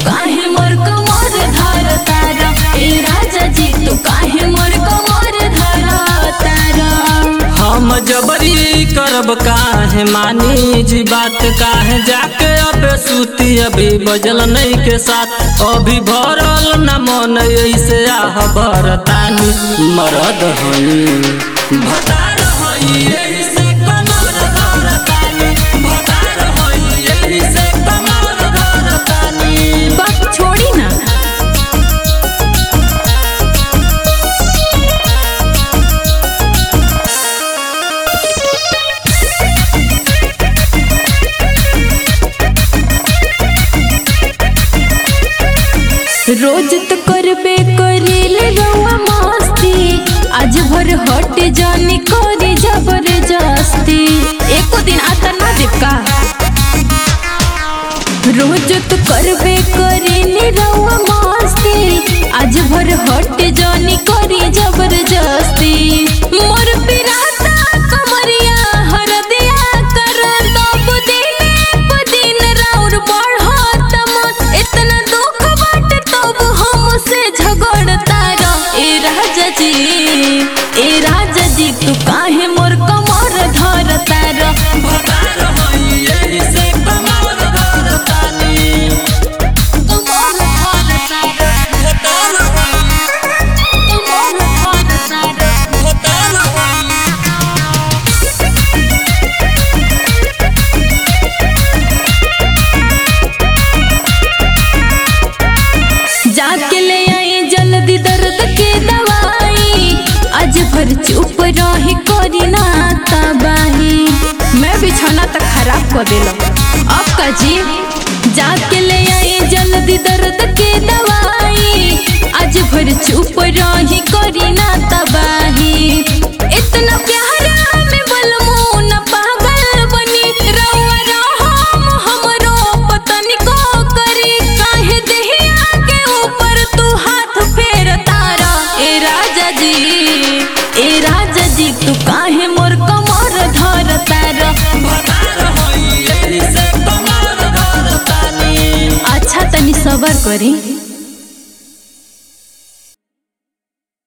काहे मोर कमर धर तारा ए राजा जी तू काहे मोर कमर धर तारा हम जबरी करब काहे मानी जी बात काहे जाके अब सूती अभी बजल नहीं के साथ अभी भरल न मन ऐसे आह भरतानी मरद हई भतार हई एही से कमर धरतानी भतार हई एही से कमर धरतानी बात छोड़ी ना रोज तो करबे करेले रउआ मस्ती आज भर हट जानी करे जबरदस्ती एको दिन आता ना देव का रोज तो करबे करेले रउआ मस्ती आज भर हट जानी करे जबरदस्ती मोर पिराता कमरिया हर दिया कर तब दिन प दिन राउर बढ़त मन इतना दुख बाट तब हमसे झगड़ता रह ए राजा जी ए राजा जी तू काहे मोर कमर धरता रह भतार हई एही से कमर धरतानी कमर धरता रह भतार हई कमर धरता रह भतार हई जाके ले आई जल्दी दर्द के दवाई आज भर चुप रही करी ना तबाही मैं बिछौना तक खराब कर दिल अब का जी जाके ले आई जल्दी दर्द के दवाई आज भर चुप रही करी ना तबाही इतना प्यारा में बलमू न पागल बनी रउआ रहम हमरो पतनी को करी काहे देहिया के ऊपर तू हाथ फेर तारा ए राजा जी ए राजा जी तू काहे मोर कमर धर तारा भतार हई एही से कमर धरतानी अच्छा तनी सबर करी